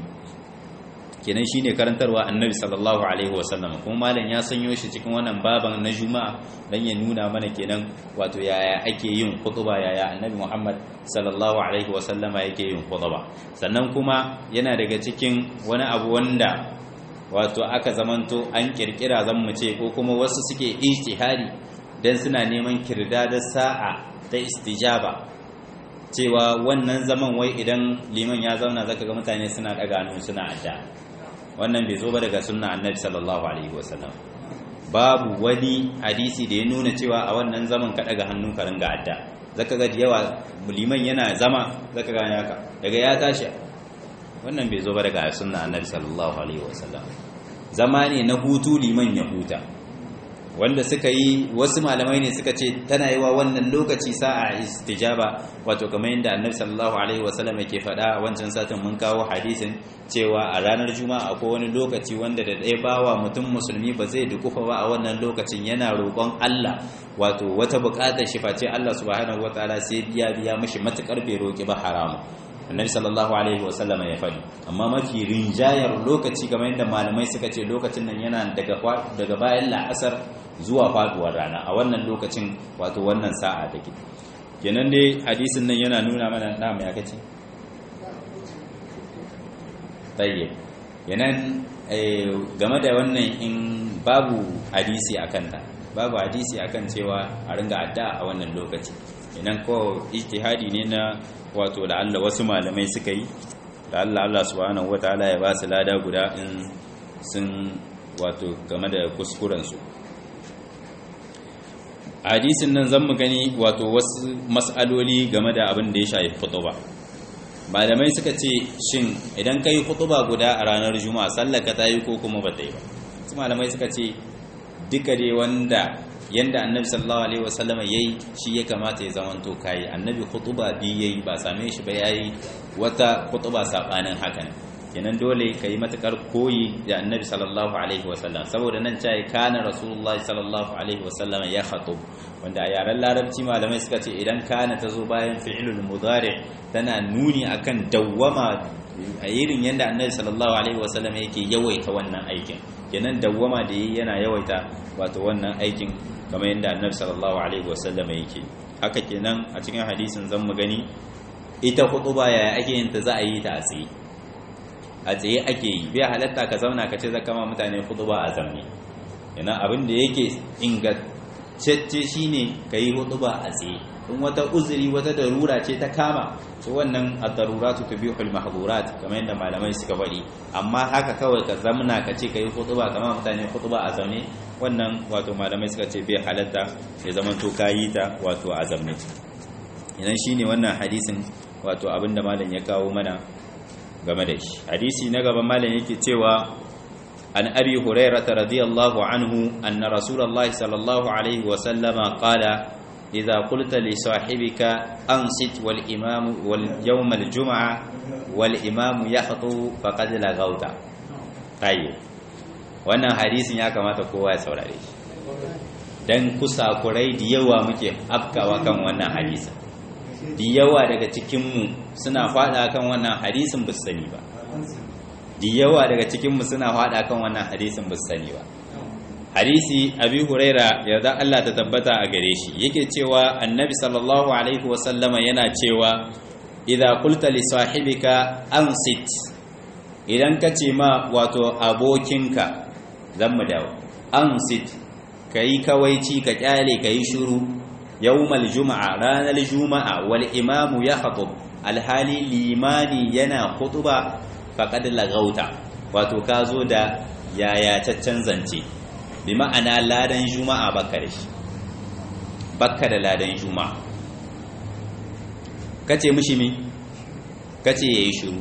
[SPEAKER 1] kenan shine karantarwa annabi sallallahu alaihi wasallam kuma malam ya sanyo shi cikin wannan baban na juma'a dan ya nuna mana kenan wato yaya ake yin khutba yaya annabi muhammad sallallahu alaihi wasallama yake yin khutba sannan kuma yana daga cikin wani abu wanda wato aka zamanto an kirkira zan mu ce ko kuma wasu suke ijtihadi dan suna neman kirdadar sa'a ta istijaba cewa wannan zaman wai idan liman ya zauna zaka ga mutane suna daga hannu suna adda wannan bai zo ba daga sunna annabi sallallahu alaihi wasallam babu wani hadisi da ya nuna cewa a wannan zaman ka daga hannu ka ringa adda zaka ga yawa liman yana zama zaka ga haka daga ya tashi wannan bai zo ba daga sunna annabi sallallahu alaihi wasallam zama ne na hutu liman ya huta wanda suka yi wasu malamai ne suka ce tana yi wa wannan lokaci sa'a istijaba wato kamar yadda annabi sallallahu alaihi wasallam yake faɗa a wancan satin mun kawo hadisin cewa a ranar juma'a akwai wani lokaci wanda da ɗaya bawa mutum musulmi ba zai dukufa ba a wannan lokacin yana roƙon Allah wato wata buƙatar shi face Allah subhanahu wataala sai biya biya mishi matukar bai roƙi ba haramu annabi sallallahu alaihi wasallam ya faɗi amma mafi rinjayar lokaci kamar yadda malamai suka ce lokacin nan yana daga daga bayan la'asar zuwa faduwar rana a wannan lokacin wato wannan sa'a take kenan dai hadisin nan yana nuna mana na mai kace tayyib yanan game da wannan in babu hadisi akan ta babu hadisi akan cewa a ringa addu'a a wannan lokaci idan ko ijtihadi ne na wato la'alla wasu malamai suka yi la'alla Allah subhanahu wataala ya ba su lada guda in sun wato game da kuskurensu hadisin nan zan mu gani wato wasu mas'aloli game da abin da ya shafi ba malamai suka ce shin idan kai khutuba guda a ranar juma'a sallar ka ta yi ko kuma ba ta yi ba su malamai suka ce duka dai wanda yanda annabi sallallahu alaihi wasallam yayi shi ya kamata ya zamanto kai annabi khutuba bi yayi ba same shi ba yayi wata khutuba sabanin hakan kenan dole kai matakar koyi da annabi sallallahu alaihi wasallam saboda nan cai kana rasulullahi sallallahu alaihi wasallam ya khatub wanda a yaren larabci malamai suka ce idan kana tazo bayan fi'lul mudari tana nuni akan dawwama a irin yanda annabi sallallahu alaihi wasallam yake yawaita wannan aikin kenan dawwama da yi yana yawaita wato wannan aikin kamar yadda annabi sallallahu alaihi wasallam yake haka kenan a cikin hadisin zan mu gani ita khutuba yaya ake yin ta za a yi ta a tsaye a tsaye ake yi bai halatta ka zauna ka ce zaka ma mutane khutuba a zamne yana abin da yake ingantacce shine kai khutuba a tsaye in wata uzuri wata darura ce ta kama to wannan ad-daruratu tubihul mahdhurat kamar yadda malamai suka faɗi amma haka kawai ka zamna ka ce kai khutuba kamar mutane khutuba a zaune wannan wato malamai suka ce bai halatta ya zaman to kayi ta wato a zamne idan shine wannan hadisin wato abinda malam ya kawo mana game da shi hadisi na gaba malam yake cewa an abi hurairah radiyallahu anhu anna rasulullahi sallallahu alaihi wa sallama qala إذا قلت لصاحبك أنصت والإمام واليوم الجمعة والإمام يخطو فقد لغوت طيب wannan hadisin ya kamata kowa ya saurare shi dan kusakurai da yawa muke afkawa kan wannan hadisin da yawa daga cikinmu suna fada kan wannan hadisin ba sani ba da yawa daga cikinmu suna fada kan wannan hadisin ba sani ba hadisi abi huraira yarda Allah ta tabbata a gare shi yake cewa annabi sallallahu alaihi wasallama yana cewa idza qulta li sahibika ansit idan ka ce ma wato abokinka zan mu dawo ansit kai kawaici ka kyale kai shiru yawmal juma'a ranar juma'a wal imamu ya khatub alhali limani yana khutuba faqad lagauta wato ka zo da yaya caccan zance bi ma'ana ladan juma'a baka da shi baka da ladan juma'a kace mishi mi kace yayi shiru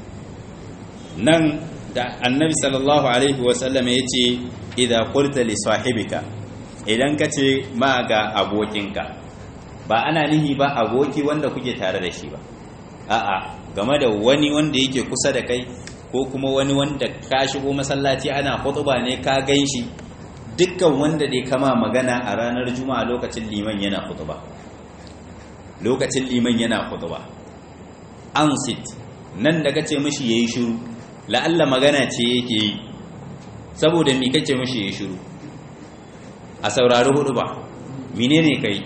[SPEAKER 1] nan da annabi sallallahu alaihi wasallam yace idza qulta li sahibika idan kace ma ga abokinka ba ana nihi ba aboki wanda kuke tare da shi ba a'a game da wani wanda yake kusa da kai ko kuma wani wanda ka shigo masallaci ana khutba ne ka ganshi dukkan wanda dai kama magana a ranar juma'a lokacin liman yana khutba lokacin liman yana khutba an sit nan da kace mishi yayi shiru la'alla magana ce yake yi saboda me kace mishi yayi shiru a saurari hudu ba menene kai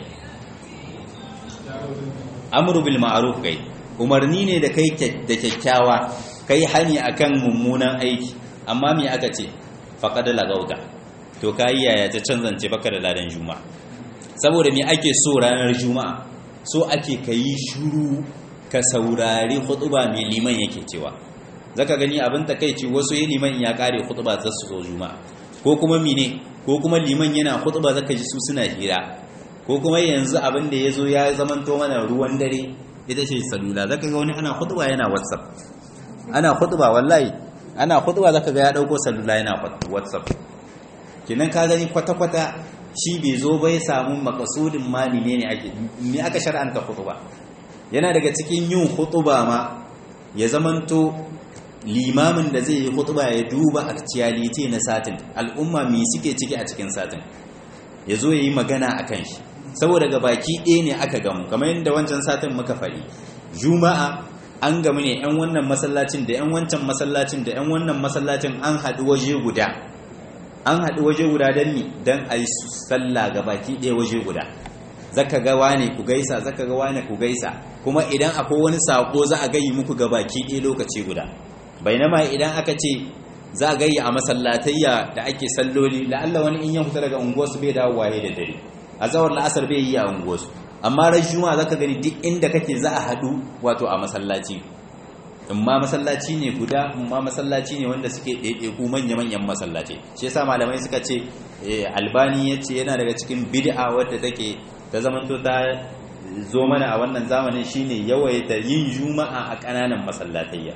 [SPEAKER 1] amru bil ma'ruf kai umarni ne da kai da kyakkyawa kai hani akan mummunan aiki amma me aka ce faqad lagauta to kai yaya ta canzance baka da ladan juma'a saboda me ake so ranar juma'a so ake kai shiru ka saurari khutba mai liman yake cewa zaka gani abin takeici wasu yi liman ya kare khutba za su zo juma'a ko kuma mine ko kuma liman yana khutba zaka ji su suna hira ko kuma yanzu abin da yazo ya zamanto mana ruwan dare ita ce salula zaka ga wani ana khutba yana whatsapp ana khutba wallahi ana khutba zaka ga ya dauko salula yana whatsapp kinan ka gani kwata kwata shi bai zo bai samu makasudin ma ne ne ake me aka shar'anta khutba yana daga cikin yin khutba ma ya zamanto limamin da zai yi khutba ya duba actuality na satin al'umma me suke ciki a cikin satin ya zo ya yi magana a kan shi saboda ga baki ɗaya ne aka gamu kamar yadda wancan satin muka faɗi juma'a an gamu ne 'yan wannan masallacin da 'yan wancan masallacin da 'yan wannan masallacin an haɗu waje guda an haɗu waje guda don ni don a yi sallah ga baki ɗaya waje guda zaka ga wane ku gaisa zaka ga wane ku gaisa kuma idan akwai wani sako za a gayi muku ga baki ɗaya lokaci guda bainama idan aka ce za a gayi a masallatayya da ake salloli la'alla wani in ya fita daga unguwarsu bai dawo waye da dare a zawar la'asar bai yi a unguwarsu amma ran juma'a zaka gani duk inda kake za a haɗu wato a masallaci in ma masallaci ne guda in ma masallaci ne wanda suke ɗaiɗaiku manya-manyan masallaci shi yasa malamai suka ce albani ya ce yana daga cikin bid'a wadda take ta zamanto ta zo mana a wannan zamanin shine yawaita yin juma'a a ƙananan masallatayya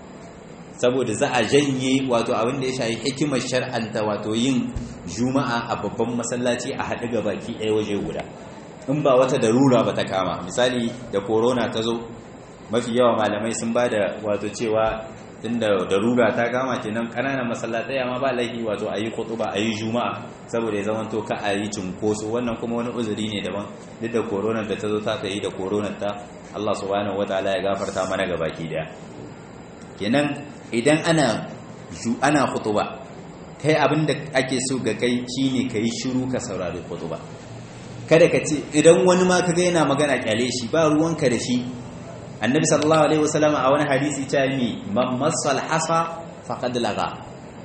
[SPEAKER 1] saboda za a janye wato abin da ya shafi hikimar shar'anta wato yin juma'a a babban masallaci a haɗu ga baki ɗaya waje guda in ba wata darura ba ta kama misali da corona ta zo mafi yawa malamai sun ba da wato cewa tunda darura ta kama kenan ƙananan masallatai ma ba laifi wato a yi ba a yi juma'a saboda ya zama to ka a yi cunkoso wannan kuma wani uzuri ne daban duk da corona da ta zo ta yi da corona ta Allah subhanahu wataala ya gafarta mana ga baki daya kenan idan ana ana khutuba kai abin da ake so ga kai shine kai shiru ka saurari khutuba kada ka ce idan wani ma kaga yana magana kyale shi ba ruwanka da shi annabi sallallahu alaihi wasallam a wani hadisi ta yi man masal hasa faqad laga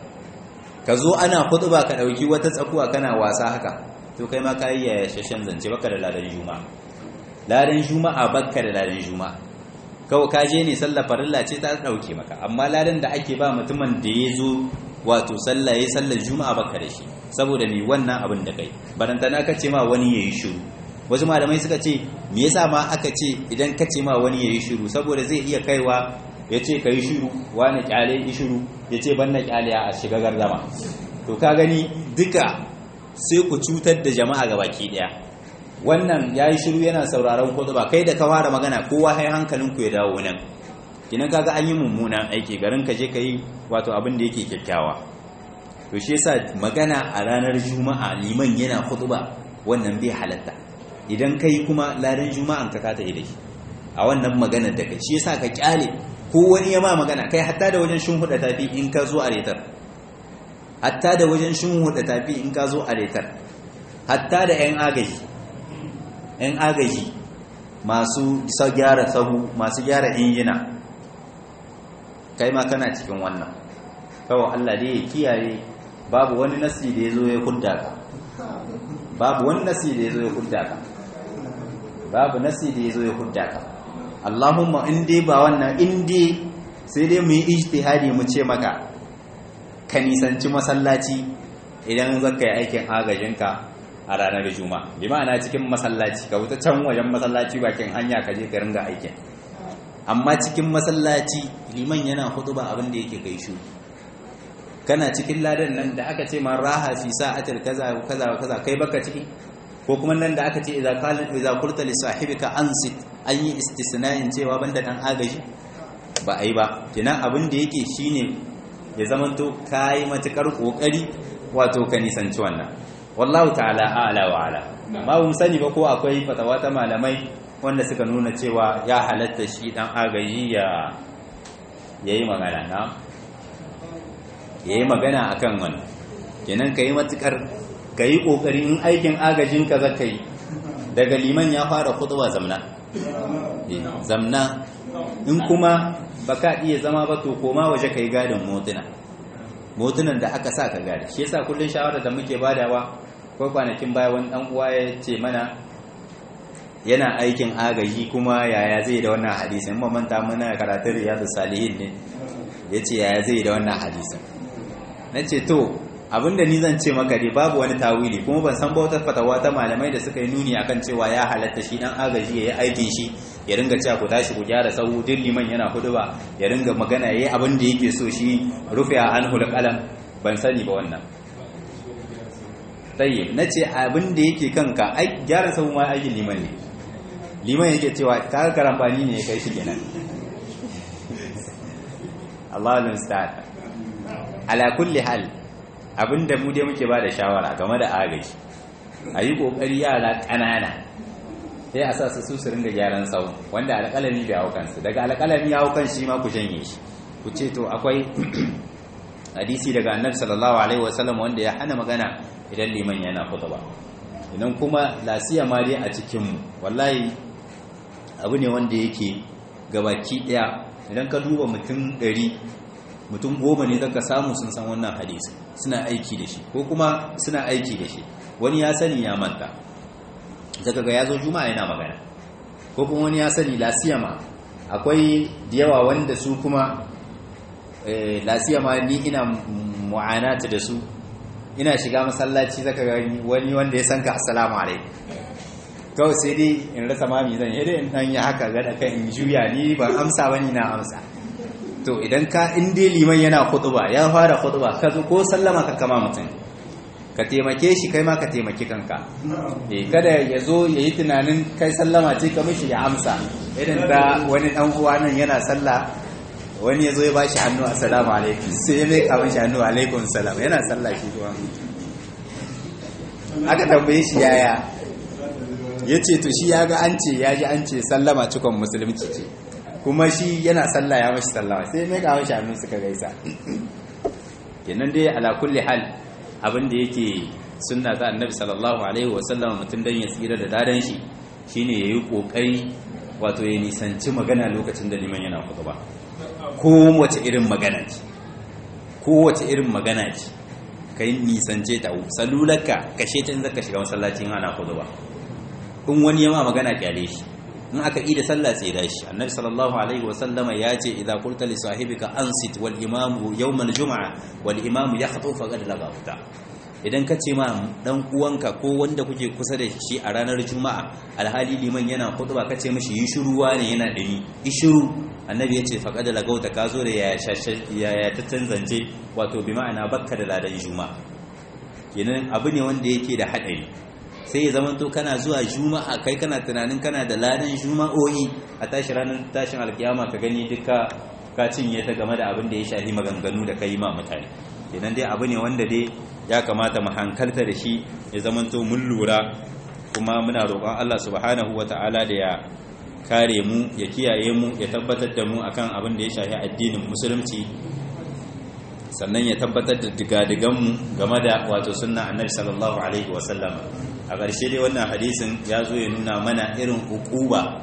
[SPEAKER 1] ka zo ana khutba ka dauki wata tsakuwa kana wasa haka to kai ma kai ya shashan zance baka da ladan juma'a ladan juma'a baka da ladan juma'a kawai ka je ne sallar farilla ce ta dauke maka amma ladan da ake ba mutumin da ya zo wato sallah yayi sallar juma'a baka da shi saboda me wannan abin da kai barantana ka ce ma wani yayi shiru wasu malamai suka ce me yasa ma aka ce idan ka ce ma wani yayi shiru saboda zai iya kaiwa ya ce ka yi shiru wani kyale yi shiru ya ce ban na kyale a shiga gardama to ka gani duka sai ku cutar da jama'a ga baki daya wannan ya yi shiru yana sauraron kudu ba kai da ka fara magana kowa hai hankalinku ya dawo nan kinan kaga an yi mummunan aiki garin ka je ka yi wato abin da yake kyakkyawa to shi yasa magana a ranar juma'a liman yana ba wannan bai halatta idan kai kuma ladan juma'an ka kata da shi a wannan magana da kai shi yasa ka kyale ko wani ya ma magana kai hatta da wajen shin huda tafi in ka zo a retar hatta da wajen shin huda tafi in ka zo a retar hatta da yan agaji yan agaji masu gyara sahu masu gyara injina kai ma kana cikin wannan kawai Allah dai ya kiyaye babu wani nasi da ya zo ya hudda ka babu wani nasi da ya zo ya hudda ka babu nasi da ya zo ya hudda ka Allahumma in dai ba wannan in dai sai dai mu yi ijtihadi mu ce maka ka nisanci masallaci idan zaka yi aikin agajinka a ranar juma'a bi ma'ana cikin masallaci ka wuta can wajen masallaci bakin hanya ka je ka ringa aikin amma cikin masallaci liman yana hutuba abin da yake kai shu kana cikin ladan nan da aka ce ma raha fi sa'atil kaza kaza kaza kai baka ciki ko kuma nan da aka ce idza qala idza qulta li sahibika ansit an yi istisna'in cewa banda dan agaji ba ai ba kenan abin da yake shine ya zamanto kai matukar kokari wato ka nisanci wannan wallahu ta'ala a'la wa ala ba mu sani ba ko akwai fatawa ta malamai wanda suka nuna cewa ya halatta shi dan agaji ya yayi magana na yayi magana akan wannan kenan kai matukar kai kokari in aikin agajin ka zaka yi daga liman ya fara khutba zamna zamna in kuma baka iya zama ba to koma waje kai gadin motuna motunan da aka sa ka gadi shi yasa kullun shawara da muke badawa ko kwanakin baya wani dan uwa ya ce mana yana aikin agaji kuma yaya zai da wannan hadisin mun manta muna karatun riyadus salihin ne yace yaya zai da wannan hadisin nace to abinda ni zan ce maka dai babu wani tawili kuma ban san ba wata fatawa ta malamai da suka yi nuni akan cewa ya halatta shi dan agaji yayi aikin shi ya ringa cewa ku tashi ku gyara sahu duk liman yana hudu ba ya ringa magana yayi abin da yake so shi rufe a anhu qalam ban sani ba wannan tayyib nace abin da yake kanka ai gyara sahu ma aikin liman ne liman yake cewa kaga karambani ne ya kai shi kenan Allahu musta'an ala kulli hal abinda mu dai muke ba da shawara game da agaji a yi ƙoƙari yara ƙanana sai a sa su su su ringa gyaran sau wanda alƙalami bai hau kansu daga alƙalami ya hau kan shi ma ku janye shi ku ce to akwai hadisi daga annabi sallallahu alaihi wasallam wanda ya hana magana idan liman yana khutba idan kuma lasiya ma dai a cikin mu wallahi abu ne wanda yake gabaki daya idan ka duba mutum ɗari mutum goma ne zaka samu sun san wannan hadisi suna aiki da shi ko kuma suna aiki da shi wani ya sani ya manta daga ga yazo juma'a yana magana ko kuma wani ya sani lasiyama akwai da yawa wanda su kuma lasiyama ni ina mu'anata da su ina shiga masallaci zaka ga wani wanda ya san ka assalamu alaikum
[SPEAKER 2] kawai sai dai in rasa mami zan yi dai in dan yi haka ga da kan in juya ni ban amsa bane na amsa to idan ka in dai liman yana khutba ya fara khutba ka zo ko sallama ka kama mutum ka taimake shi kai ma ka taimaki kanka eh kada ya zo ya yi tunanin kai sallama ce ka mishi ya amsa irin da wani dan uwa nan yana sallah wani ya zo ya ba shi hannu assalamu alaikum sai ya mai kama shi hannu alaikum salam yana sallah shi kuma aka tambaye shi yaya ya ce to shi ya ga an ce ya ji an ce sallama cikon musulunci ce kuma shi yana sallah ya mashi sallama sai mai kama shi hannu suka gaisa kenan dai ala kulli hal abin da yake sunna ta annabi sallallahu alaihi wasallam mutum dan ya tsira da dadan shi shine yayi kokari wato ya nisanci magana lokacin da liman yana khutba ko wace irin magana ce ko wace irin magana ce kai nisance ta salulaka kashe ta in zaka shiga masallacin ana khutba in wani yama magana kyale shi in aka yi da sallah sai da shi annabi sallallahu alaihi wa sallama ya ce idza qulta li sahibika ansit wal imamu yawm al jum'a wal imamu yakhuthu faqad lagafta idan ka ce ma dan uwanka ko wanda kuke kusa da shi a ranar juma'a alhali liman yana khutba ka ce mishi yi shiruwa ne yana dani yi shiru annabi ya ce faqad lagauta ka zo da ya ya ta zance wato bi ma'ana bakka da ladan juma'a kenan abu ne wanda yake da hadari sai ya zama to kana zuwa juma'a kai kana tunanin kana da ladan juma'o'i a tashi ranar tashin alkiyama ka gani duka ka cinye ta game da abin da ya shafi maganganu da kai ma mutane kenan dai abu ne wanda dai ya kamata mu hankalta da shi ya zama to mun lura kuma muna roƙon Allah subhanahu wata'ala da ya kare mu ya kiyaye mu ya tabbatar da mu akan abin da ya shafi addinin musulunci sannan ya tabbatar da digadiganmu game da wato sunna annabi sallallahu alaihi wasallam a ƙarshe dai wannan hadisin ya zo ya nuna mana irin hukuba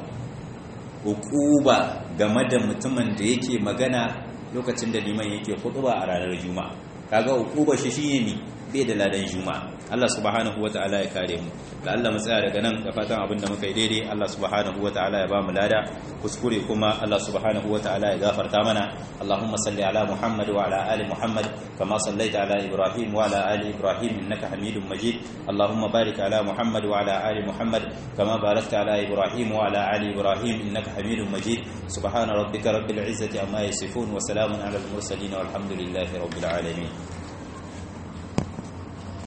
[SPEAKER 2] hukuba game da mutumin da yake magana lokacin da liman yake hutuba a ranar juma'a kaga hukuba shi shine ne bai da ladan juma'a Allah subhanahu wataala ya kare mu da Allah mu tsaya daga nan da fatan abin da muka yi daidai Allah subhanahu wataala ya ba mu lada kuskure kuma Allah subhanahu wataala ya gafarta mana Allahumma salli ala Muhammad wa ala ali Muhammad kama sallaita ala Ibrahim wa ala ali Ibrahim innaka Hamidum Majid Allahumma barik ala Muhammad wa ala ali Muhammad kama barakta ala Ibrahim wa ala ali Ibrahim innaka Hamidum Majid subhana rabbika rabbil izzati amma yasifun wa salamun ala al mursalin walhamdulillahi rabbil alamin